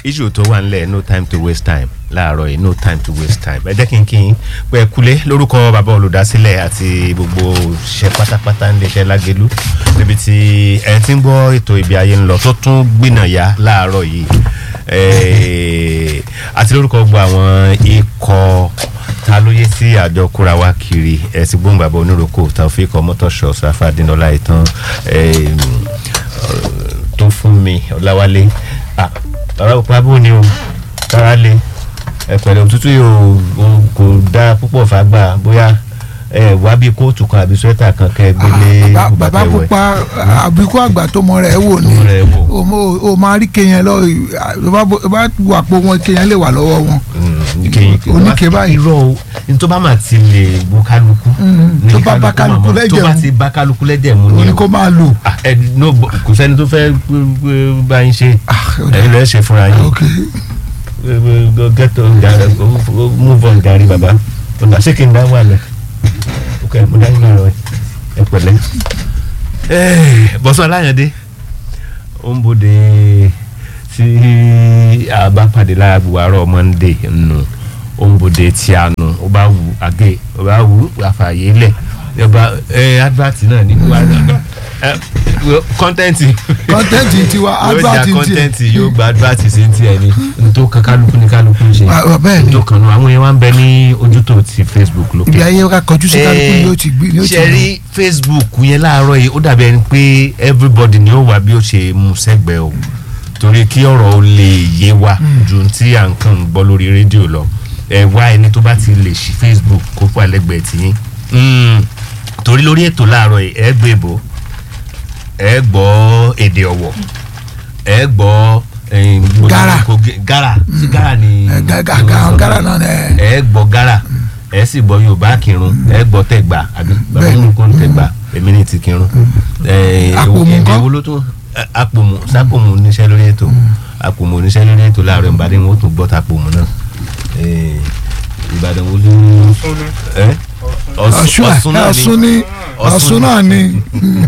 issue tó wà nílẹ̀ no time to waste time láàárọ̀ yìí no time to waste time ẹ jẹ́ kí n kí n pẹ́ kulé lórúkọ bàbá olùdásílẹ̀ àti gbogbo òṣìṣẹ́ pátápátá níléeṣẹ́ lágẹ̀lú níbi tí ẹ ti ń gbọ́ ètò ìbí ayé ń lọ tó tún gbìnàyà láàárọ̀ yìí Eh, àti lórúkọ gbogbo àwọn ikọ̀ ta ló yé sí àjọ kúra wá kiri ẹ̀sìn gbóngbàbọ̀ oníròkò taofik ọmọtọ́ṣọ sáfàdínlọ́lá ìtàn tó fún mi ọ̀làwálé ah bàbá òpá bò ní o kára lé ẹ pẹ̀lẹ́ òtútù yìí o o- kò dáa púpọ̀ fàgbà bóyá ẹ wá bí kóòtù kan àbí swẹ́tà kan kẹ́ ẹ gbélé Bàbá- bàbá bùbá pupa àbíkú àgbà tó mọ rẹ̀ wò ni Tó mọ rẹ̀ wò. o mo- o máa rí kéèyàn lọ o bá wà pé wọn kéèyàn lè wà lọ́wọ́ wọn. Oníke báyìí. irọ́ o ní tó bá máa ti lè bu kálukú Mm, ní tó bá bá kálukú máa- lẹ́jẹ̀ tó bá mu. ti bá kálukú lẹ́jẹ̀ mu o ni ní o kó máa lò. Ah, ẹ no bo- kò sẹ́ni tó fẹ́ gbé- gbé- bá yín ṣe Ah, ó dà. ẹ̀yin lọ́ọ́ ṣe fúnra yín ok go get on gari go move on gari baba ọ̀nà ṣé kí n dá wà lẹ̀ ok mo dá yín lọ́rọ̀ ẹ pẹ̀lẹ́. bọ́sọ̀ aláyàndé ó ń bòde tí a bá pàdé lára buhari monday nù ó ń bòde tí a nù ó bá wù àgé ó bá wù àfààyè lẹ̀ ó bá ẹ advert náà ní buhari kọ́ńtẹ́ǹtì kọ́ńtẹ́ǹtì tiwa yóò advert ja tiẹ̀. kọ́ńtẹ́ǹtì yóò gba advert sí ti ẹ̀ ní ntó kan kálukú ní kálukú ń ṣe Ah, bẹ́ẹ̀ ni. ntó kan nù àwọn yẹn wá ń bẹ ní ojútò ti facebook ibi lókè. ayé ká kọjú sí kálukú ni ó ti gbé ni ó ti ṣe rí facebook yẹn láàárọ̀ yìí ó dàbí ẹni pé everybody ni ó wà bí ó ṣe mú sẹ́gbẹ̀ẹ́ o torí kí ọ̀rọ̀ ó lè yé wa ju tí à ń kàn ń gbọ́ lórí rédíò lọ ẹ wá ẹni tó bá ti lè ṣí facebook kó fà lẹ́gbẹ̀ẹ́ tiyín Mm, torí lórí ètò láàárọ̀ yìí ẹ gbé bò ẹ gbọ́ èdè ọ̀wọ̀ ẹ gbọ́ eh, Gara. gara sí gara ni ẹ gá- gá- gá- gárà náà ni ẹ. ẹ gbọ́ gara ẹ sì gbọ́ yorùbá kírun ẹ gbọ́ tẹ̀gbà àbí bàbá Bẹ́ẹ̀ni. mi kò ń tẹ̀gbà èmi ní ti kírun. ẹ, Àpòmù èdè ńkọ́? wo ló tún ẹ, àpòmù sápòmù níṣẹ́ lórí ètò àpòmù níṣẹ́ lórí ètò láàárọ̀ ìbàdàn wọn ó tún gbọ́ tàpòmù náà Ẹ, ìbàdàn wo ló ẹ ọ̀ṣun ọ̀ṣun náà ọ̀ṣun ni ni ọ̀ṣun náà ni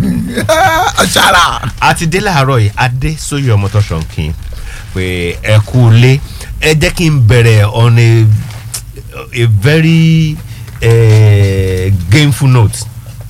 ọ̀ṣàrà. a ti dé láàárọ̀ yìí adé sóyè ọmọtọ́sán kí n pé ẹ kú lé ẹ jẹ́ kí n bẹ̀rẹ̀ on a, a very uh, gameful note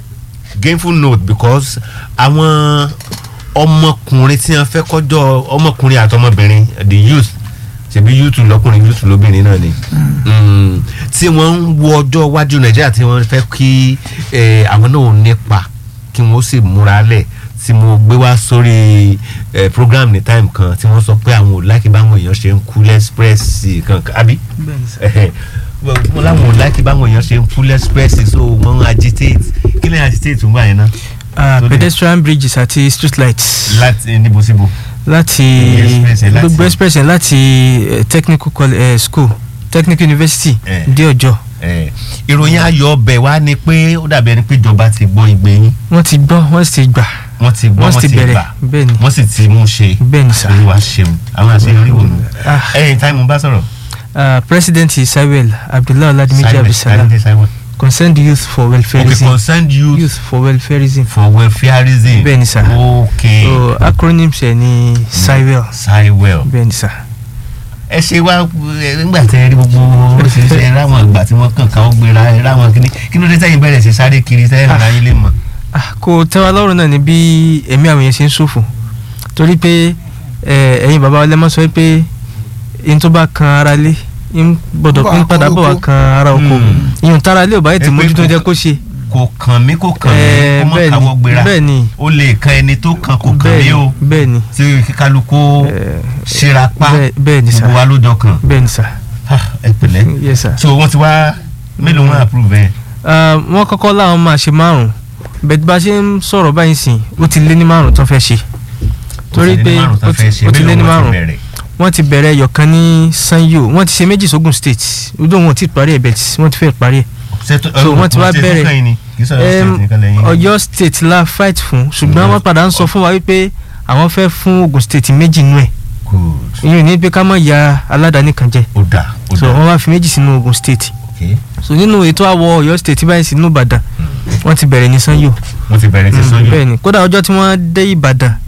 gameful note because àwọn ọmọkùnrin tí wọ́n fẹ́ kọjọ́ ọmọkùnrin àti ọmọbìnrin the youth ṣebí youth lọkùnrin youth lóbìnrin náà ni Mm, tí wọ́n ń wo ọjọ́ iwájú nàìjíríà tí wọ́n fẹ́ kí eh, àwọn náà nípa kí wọ́n sì múra lẹ̀ tí mo gbé wá sórí eh, program ní time kan tí wọ́n sọ pé àwọn ò láìkí báwọn èèyàn ṣe ń kú lẹ́sprẹ́sì kankan àbí Ẹhẹ. mo láwọn ò láìkí báwọn èèyàn ṣe ń kú lẹ́sprẹ́sì so wọ́n ń agitate kí lè agitate ń gbà yẹn náà Ah, Tó dé. pedestrian bridges àti street lights láti níbo síbo. láti Express yẹn láti- gbogbo express yẹn láti eh, technical colle- eh, school technical university Eh. dé ọjọ́ Eh, ìròyìn ayọ̀ ọbẹ̀ wa ni pé ó dàbí ẹni pé ìjọba ti gbọ́ igbe yín wọ́n ti gbọ́ wọ́n sì ti gbà wọ́n ti gbọ́ wọ́n wọ́n sì ti ti bẹ̀rẹ̀ gbà bẹ́ẹ̀ ni wọ́n sì ti mú ṣe bẹ́ẹ̀ ni sà. olúwa ṣeun àwọn àṣeyọrí wò nù. Ah. ẹyìn táìmù bá sọ̀rọ̀. Ah, president isabel abdullahi oladimiji Simon, abdulsalam Simon, Simon. concerned youth for okay welfareism concerned youth, youth for welfareism for welfareism. bẹ́ẹ̀ ni sà. okay so acronyms ẹ̀ ní sibel Sywell. bẹ́ẹ̀ ni sà. ẹ ṣe wá ẹ, nígbà tẹ ẹ rí gbogbo oríṣiríṣi ẹ ráwọn ìgbà tí wọ́n kàn ká ó gbéra ẹ ráwọn kíní kí ló dé tẹ́yìn bẹ̀rẹ̀ sí sáré kiri tẹ́yìn ara yín lè mọ̀. Ah, kò tẹ́ wa lọ́rùn náà ni bí ẹ̀mí àwọn yẹn ṣe ń ṣòfò torí pé eh, ẹ̀yin bàbá wa lẹ́mọ̀ sọ pé ihun tó bá kan ara lé ń gbọ́dọ̀ Bá ń padà kan bọ̀ wá oko. kan ara oko Hmm. ihun tára lé ò bá yẹ Ẹ ti pé mójútó kò- jẹ́ kó ṣe. kò kàn mí kò kàn mí Eh, kó mọ̀ bẹ́ẹ̀ káwọ́ ni, gbéra bẹ́ẹ̀ ni ó lè kan ẹni tó kàn kò kàn mí bẹ́ẹ̀ o ni bẹ́ẹ̀ ni tí kíkálukú Eh, ṣíra pa bẹ́ẹ̀- bẹ́ẹ̀ ni sà gbogbo wa ló jọ kàn bẹ́ẹ̀ ni sà Ah, ẹ pẹ̀lẹ́ yes sir. so wọ́n ti wá mélòó wọn approve ẹ̀ Ah, wọ́n kọ́kọ́ láwọn máa ṣe márùn-ún bẹ́ẹ̀ bá a ṣe ń sọ̀rọ̀ báyìí sìn ó ti lé ní márùn-ún tó fẹ́ ṣe torí pé ó ti ó ti lé ní márùn-ún wọ́n ti bẹ̀rẹ̀ ẹyọ̀kan ní sanyo wọ́n ti ṣe méjì sógun state ojú wọn ò tí ì parí ẹ̀ bẹ́ẹ̀ tí wọ́n ti fẹ́ parí ẹ̀ so wọ́n ti wá bẹ̀rẹ̀ Em, ọ̀yọ́ state la fight fún ṣùgbọ́n Ọ̀yọ́- wọ́n padà ń sọ fún wa wípé àwọn fẹ́ fún ogun state méjì nù ẹ̀ ìyẹn ní pé ká mọ̀ ya aládàáni kan jẹ ó dà ó so dà wọ́n wá fi méjì sínú ogun state ok so nínú ètò àwọ̀ ọ̀yọ́ state báyìí sínú ìbàdàn wọ́n ti bẹ̀rẹ̀ ní sanyo wọ́n ti bẹ̀rẹ̀ ti Mm, sọ́yún bẹ́ẹ̀ ni kódà ọjọ́ tí wọ́n dé ìbàdàn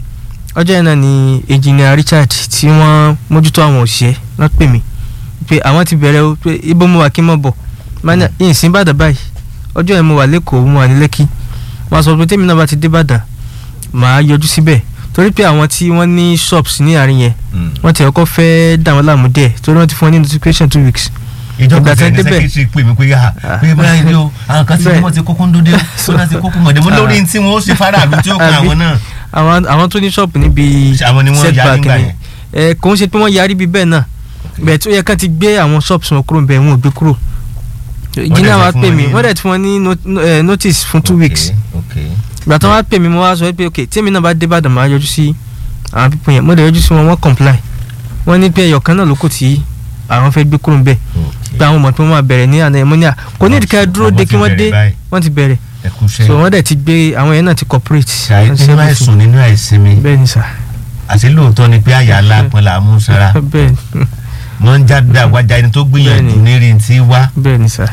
ọjọ́ yẹn náà ni engineer Richard tí wọ́n mójútó àwọn òṣìṣẹ́ wọ́n pè mí pé àwọn ti bẹ̀rẹ̀ o pé ibo mo wà kí n mọ̀ bọ̀ mania yìí sí Ìbàdàn báyìí ọjọ́ yẹn mo wà lẹ́kọ̀ọ́ mo wà ní Lẹ́kì wọ́n sọ pé tèmi náà bá ti dé Ìbàdàn màá yọjú síbẹ̀ torí pé àwọn tí wọ́n ní shops ní àárín yẹn wọ́n ti ọkọ̀ fẹ́ dà wọ́n láàmú díẹ̀ torí wọ́n ti fún wọn ní notification two weeks ìjọba Ìgbà tí tẹ wọ́n ní débẹ̀. sẹkítírì pè mí pé yá pé bóyá ilé o àwọn kan ti ní Bẹ́ẹ̀. wọn ti kókó ń dóde o wọn ti kókó mọ̀dé mo lórí tí wọn ó ṣe faraàlú tí ó kan Àbí? àwọn náà àwọn àwọn tó ní shop níbi àwọn ni wọ́n yá nígbà yẹn. ẹ kò ń ṣe pé wọ́n yarí bí bẹ́ẹ̀ náà bẹ́ẹ̀ tó yẹ ká ti gbé àwọn shops wọn kúrò bẹ́ẹ̀ wọn ò gbé kúrò ìjìnlẹ̀ wa dẹ̀ fún pè wọn mí ní- wọ́n dẹ̀ ti fún wọn ní not- no- eh, notice fún two Ok, weeks ok. ìgbà tí wọ́n wá pè mí mo wá sọ pé ok tí èmi náà bá dé Ìbàdàn máa yọjú sí àwọn pípọ̀ yẹn mo dẹ̀ yọjú sí wọn wọ́n comply wọ́n ní pé ẹyọ̀kan náà ló kù tí àwọn fẹ́ gbé kúrò ń bẹ̀ Ok. pé àwọn mọ̀ pé wọ́n máa bẹ̀rẹ̀ ní àná ẹ̀ mo ní à kò ní ìdíkà dúró Àwọn de ti kí wọ́n dé bẹ̀rẹ̀ báyìí. wọ́n ti bẹ̀rẹ̀ ẹ kú iṣẹ́. so wọ́n dẹ̀ ti gbé àwọn yẹn náà ti cooperate ṣàì wọ́n ti nínú everything. àìsùn nínú àìsinmi bẹ́ẹ̀ ni sà àti lóòótọ́ ni pé àyà alápọn là á mú sára bẹ́ẹ̀ ni wọ́n ń jáde àwájá ẹni tó gbìyànjú Bẹ́ẹ̀ni. nírin tí wá bẹ́ẹ̀ ni sà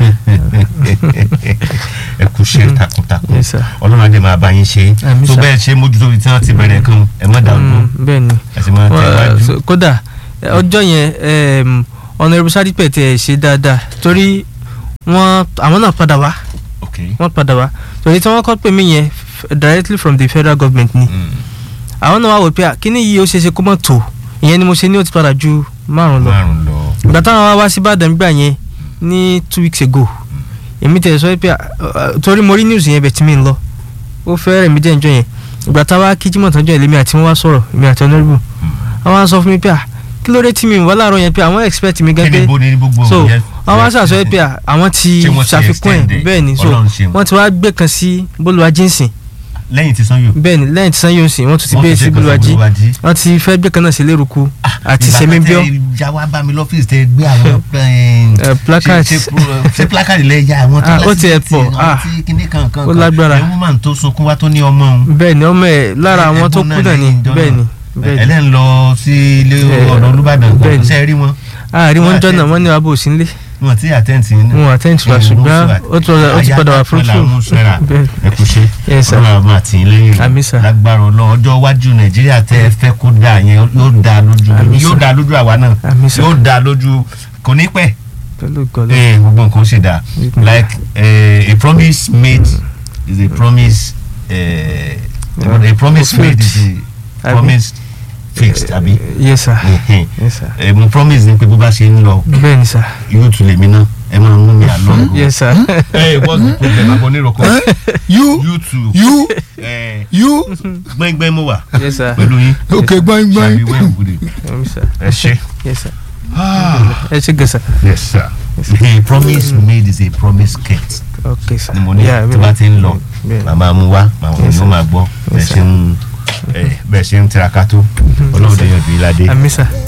ẹ kú iṣẹ́ takuntakun Yes, sir. ọlọ́run á dẹ̀ máa bá yín ṣe Àmín, tó sir. bẹ́ẹ̀ ṣe mójútó ibi tí wọ́n ti bẹ̀rẹ̀ kan ẹ má dàrú Mm, bẹ́ẹ̀ ni ẹ sì máa Wọ́n, tẹ̀wájú. so, kódà eh, ọjọ́ yẹn em, Honorable Sadipe tẹ̀ ṣe dáadáa torí wọ́n àwọn náà padà wá ok wọ́n padà wá torí tí wọ́n kọ́ pè mí yẹn f- directly from the federal government ni Mm. àwọn náà wá wò pé à, kíní yìí ó ṣe é ṣe kó mọ̀ tó ìyẹn ni mo ṣe ní ó ti padà ju márùn lọ márùn lọ ìgbà táwọn wá wá sí Ìbàdàn gbà yẹn ní two weeks ago èmi tẹ̀ sọ pé à, à, torí mo rí news yẹn bẹ̀ tí mi ń lọ ó fẹ́ rẹ̀ mí jẹ́ ìjọ yẹn ìgbà táwa kí Jímọ̀ tán jọ ìlémi àti wọn wá sọ̀rọ̀ èmi àti honourable àwọn á sọ fún mi pé à kí ló dé tí mi ń wá láàárọ̀ yẹn pé àwọn expect mi kí gẹ́gẹ́ ni bo ni gbogbo so yẹn? àwọn á sàṣọ pé à, àwọn ti Ṣé wọ́n ti ṣàfikún extend ẹ̀ ẹ̀? bẹ́ẹ̀ ni so Ọlọ́run ṣeun. wọ́n ti wá gbé kan sí bólúwa jíǹsìn lẹ́yìn tí sanyo bẹ́ẹ̀ ni lẹ́yìn tí sanyo sìn wọ́n tún ti Wọ́n gbé ti sí ṣe kan sí bólúwa jí Bolúwàjí. wọ́n ti fẹ́ gbé kan náà sí lérúkú àti sẹ́míbíọ́ ìjà wa bá mi lọ́fíìsì tẹ gbé àwọn Eh, placards. ṣe- ṣe pro- ṣe placard lẹ ya àwọn tó Ah, ó tiẹ̀ lásìkò pọ̀. tí Ah. àwọn tí kinní kankan Ó lágbára. ẹ̀ woman tó sunkún wá tó ní ọmọ òun bẹ́ẹ̀ ni ọmọ ẹ̀ lára àwọn tó Ẹ̀gbọ́n kú náà ni lẹ́yìn ìjọ bẹ́ẹ̀ ni náà. bẹ́ẹ̀ ni ẹlẹ́n lọ sí ilé Eh, ọ̀dọ̀ Olúbàdàn bẹ́ẹ̀ ni. ṣe é rí wọn àárín wọn Wọ́n jọ́nà attend. wọ́n ní wàá bò sí nílé wọn ti àtẹ́ǹtì ní. wọn attend to wa ṣùgbọ́n ó tún ó ti padà wà fruitful bẹ́ẹ̀ bẹ́ẹ̀ ẹ kú ṣe Yes, sir. ọlọ́run àmọ́ àti lẹ́yìn Àmín, sir. lágbára ọlọ́run ọjọ́ iwájú nàìjíríà tẹ́ ẹ fẹ́ kó dáa yẹn yóò dáa lójú Àmín, yóò sir. dáa lójú àwa náà Àmín, sir. yóò dáa lójú kò ní pẹ́ pẹ̀lú gọlọ Eh, gbogbo nǹkan ṣe dáa Mhm. like eh, a promise made is a promise eh, Yeah. a promise made Fulfilled. is a Àbí? promise fixed àbí yes sir Mhm. yes sir Eh, mo promise ni pé bó bá ṣe ń lọ bẹ́ẹ̀ ni sir yóò tún lè mí náà ẹ máa mú mi àlọ́. yes sir Hey, what's the problem? Abo nírọ̀kọ́. you You too. you Eh, you gbẹ́ngbẹ́ng mo wà yes sir pẹ̀lú yín. okay gbọ́n Ṣàbí gbọ́n wẹ́ẹ̀ wúde. yes sir Ẹ ṣe. yes sir ẹ ṣe gẹ̀sà Yes sir. A promise made is a promise kept. ok sir Ni mo ní Yeah, tí bá ti ń lọ. bẹ́ẹ̀ ni. Màmá mu wá, màmá Yes, yóò sir. máa gbọ́. Bẹ́ẹ̀ Yes, ṣe ń eh, bẹ́ẹ̀ ṣe ń tiraka tó. Ọlọ́run dé yàn bí ládé. àmì sir